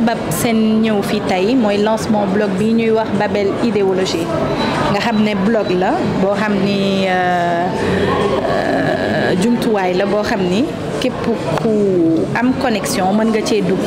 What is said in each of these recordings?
sabab seen ñëw fii tey mooy lancement blog bi ñuy wax Babel idéologie nga xam ne blog la boo xam ni jumtuwaay la boo xam ni képp ku am connexion mën nga cee dugg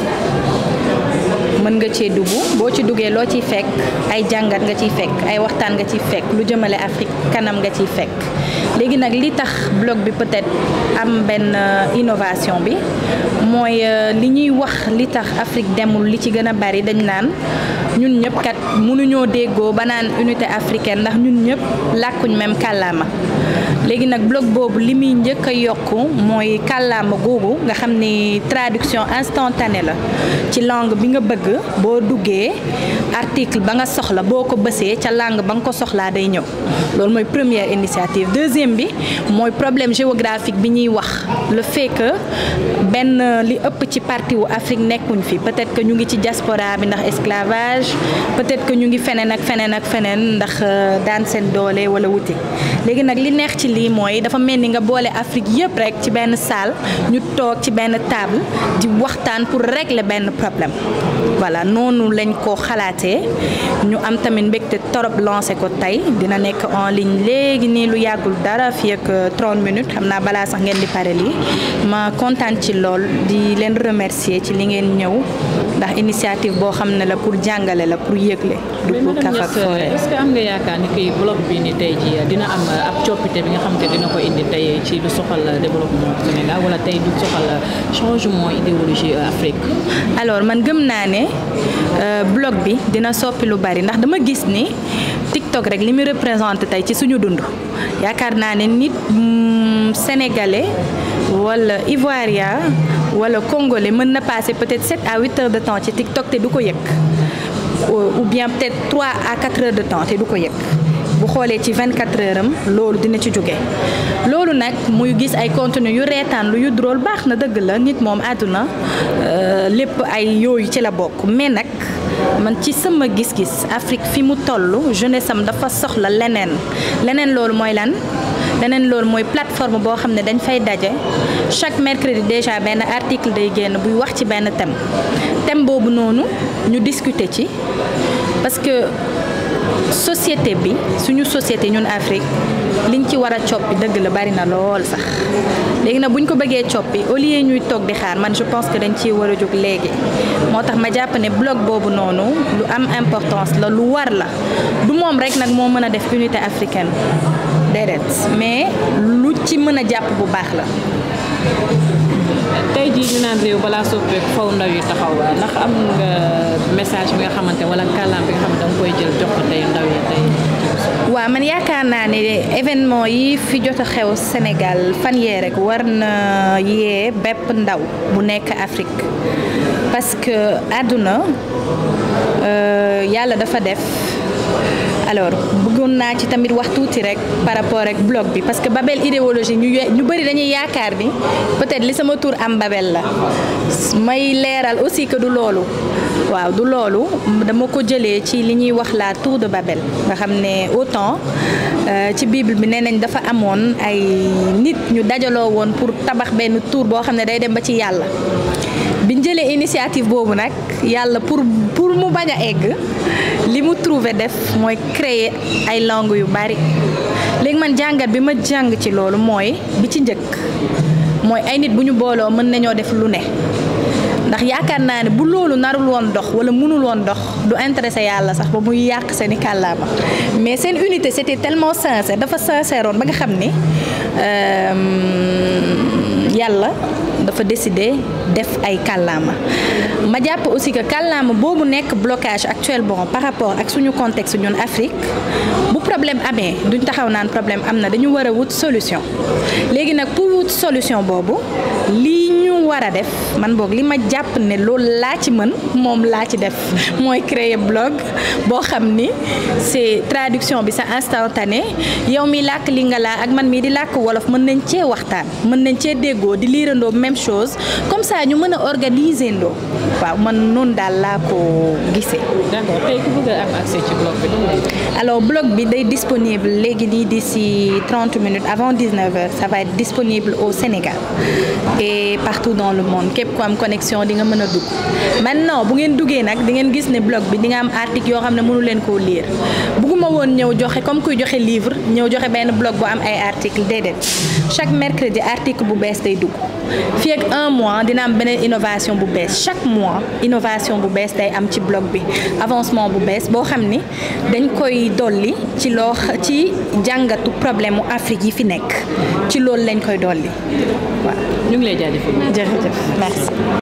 mën nga cee dugg boo ci duggee loo ciy fekk ay jàngat nga ciy fekk ay waxtaan nga ciy fekk lu jëmale Afrique kanam nga ciy fekk léegi nag li tax blog bi peut-être am benn innovation bi mooy li ñuy wax li tax Afrique demul li ci gën a bari dañ naan ñun ñëpp kat mënuñoo déggoo ba naan unité africaine ndax ñun ñëpp làkkuñ même kàllaama léegi nag blog boobu li muy njëkk a yokk mooy kàllaama googu nga xam ni traduction instantanée la ci langue bi nga bëgg boo duggee article ba nga soxla boo ko bësee ca langue ba nga ko soxlaa day ñëw loolu mooy première initiative deuxième bi mooy problème géographique bi ñuy wax le fait que benn li ëpp ci partie wu Afrique nekkuñ fi peut-être que ñu ngi ci diaspora bi ndax esclavage peut-être que ñu ngi feneen ak feneen ak feneen ndax daan seen doole wala wuti léegi nag li neex ci lii mooy dafa mel ni nga boole Afrique yëpp rek ci benn salle ñu toog ci benn table di waxtaan pour régler benn problème voilà noonu lañ ko xalaatee ñu am tamit mbégte torop lancé ko tey dina nekk en ligne léegi nii lu yàggul dara fii ak 30 minutes xam naa balaa sax ngeen di pare lii ma kontaan ci lool di leen remercier ci li ngeen ñëw ndax initiative boo xam ne la pour jàngale la pour yëgle du pour kaf ak foore est-ce que am nga yaakaar ni kii blog bi ni tey ji dina am ab coppite bi nga xam te dina ko indi tey ci lu soxal développement Sénégal wala tey du soxal changement idéologie Afrique alors man gëm naa ne blog bi dina soppi lu bari ndax dama gis ni TikTok rek li muy représenté tey ci suñu dund yaakaar naa ne nit sénégalais wala ivoirien wala congolais mën na passer peut-être 7 à 8 heures de temps ci TikTok te du ko yëg ou bien peut-être 3 à 4 heures de temps te du ko yëg bu xoolee ci 24 heures am loolu dina ci jóge loolu nag muy gis ay contenu yu reetaan lu yu drôle baax na dëgg la nit moom àdduna lépp ay yooyu ci la bokk mais nag man ci sama gis-gis Afrique fi mu toll jeunesse am dafa soxla leneen leneen loolu mooy lan leneen loolu mooy plateforme boo xam ne dañ fay daje chaque mercredi déjà benn article day génn buy wax ci benn thème thème boobu noonu ñu discuter ci parce que société bi suñu société ñun Afrique liñ ci war a coppi dëgg la bari na lool sax léegi nag buñ ko bëggee coppi au lieu ñuy toog di xaar man je pense que dañ ciy war a jóg léegi moo tax ma jàpp ne blog boobu noonu lu am importance la lu war la du moom rek nag moo mën a def unité africaine déedéet mais lu ci mën a jàpp bu baax la tey jii ñu naan réew balaa soppeeku faw ndaw yi taxaw ndax am nga message bi nga xamante wala kàllaam bi nga xamante da nga koy jël jox ko tey ndaw yi tey waaw man yaakaar naa ne événement yi fi jot a xew Sénégal fan yee rek war na yee bépp ndaw bu nekk Afrique parce que àdduna yàlla dafa def alors bëggoon naa ci tamit wax tuuti rek par rapport ak blog bi parce que Babel idéologie ñu ñu bëri dañuy yaakaar ni peut-être li sama tur am Babel la may leeral aussi que du loolu waaw du loolu dama ko jëlee ci li ñuy wax la tour de Babel nga xam ne autant ci bible bi nee nañ dafa amoon ay nit ñu dajaloo woon pour tabax benn tour boo xam ne day dem ba ci yàlla biñ jëlee initiative boobu nag yàlla pour pour mu bañ a egg li mu trouvé def mooy créer ay langues yu bari léegi man jàngat bi ma jàng ci loolu mooy bi ci njëkk mooy ay nit bu ñu booloo mën nañoo def lu ne ndax yaakaar naa ne bu loolu narul woon dox wala mënul woon dox du intéressé yàlla sax ba muy yàq seeni kàllaama mais seen unité c'était tellement sincère dafa sincère woon ba nga xam ni yàlla dafa décider def ay kàllaama ma jàpp aussi que kàllaama boobu nekk blocage actuellement par rapport ak suñu contexte ñun Afrique bu problème amee duñ taxaw naan problème am na dañu war a wut solution léegi nag pour wut solution boobu lii ñu war a def man boog li ma jàpp ne loolu laa ci mën moom laa ci def mooy créer blog boo xam ni c'est traduction bi sa instantané yow mi làkk li nga laa ak man mii di làkk wolof mën nañ cee waxtaan mën nañ cee déggoo di liirandoo même chose comme ça ñu mën a organiser ndoo waaw man noonu daal laa ko gisee. d'accord tey ku bëgg a am accès ci blog bi alors blog bi day disponible léegi nii d'ici 30 minutes avant 19 heures ça va être disponible au Sénégal et partout dans le monde képp ku am connexion di nga mën a dugg maintenant bu ngeen duggee nag di ngeen gis ne blog bi di nga am article yoo xam ne mënu leen koo lire bugguma woon ñëw joxe comme kuy joxe livre ñëw joxe benn blog bu am ay article déedéet chaque mercredi article bu bees day dugg fii ak un mois dina am beneen innovation bu bees chaque mois innovation bu bees day am ci blog bi avancement bu bees boo xam ni dañ koy dolli ci loo ci jàngatu problème mu Afrique yi fi nekk ci loolu lañ koy dolli waaw. ñu ngi lay jaajëfal. jërëjëf merci.